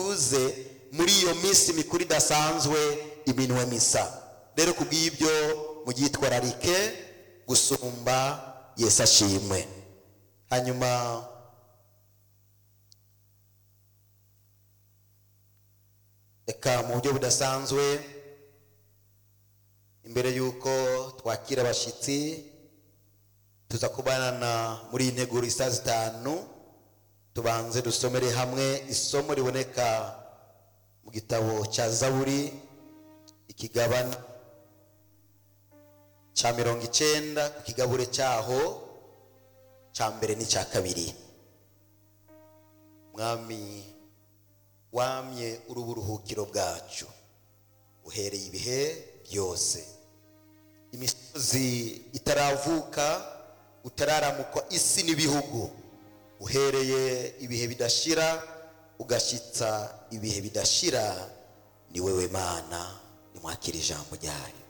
yakoze muri iyo minsi mikuru idasanzwe iminwe misa rero ku bw'ibyo mugitwararike gusumba yesu ashimwe hanyuma reka mu buryo budasanzwe imbere y'uko twakira abashyitsi tuza kubanana muri iyi nteguro isa zitanu tubanze dusomere hamwe isomo riboneka mu gitabo cya zaburi ikigabane cya mirongo icyenda ku kigabure cyaho cya mbere n'icya kabiri mwami wamye uri uburuhukiro bwacu uhereye ibihe byose imisozi itaravuka utararamukwa isi n'ibihugu uhereye ibihe bidashira ugashyitsa ibihe bidashira ni wewe mana nimwakira ijambo ryayo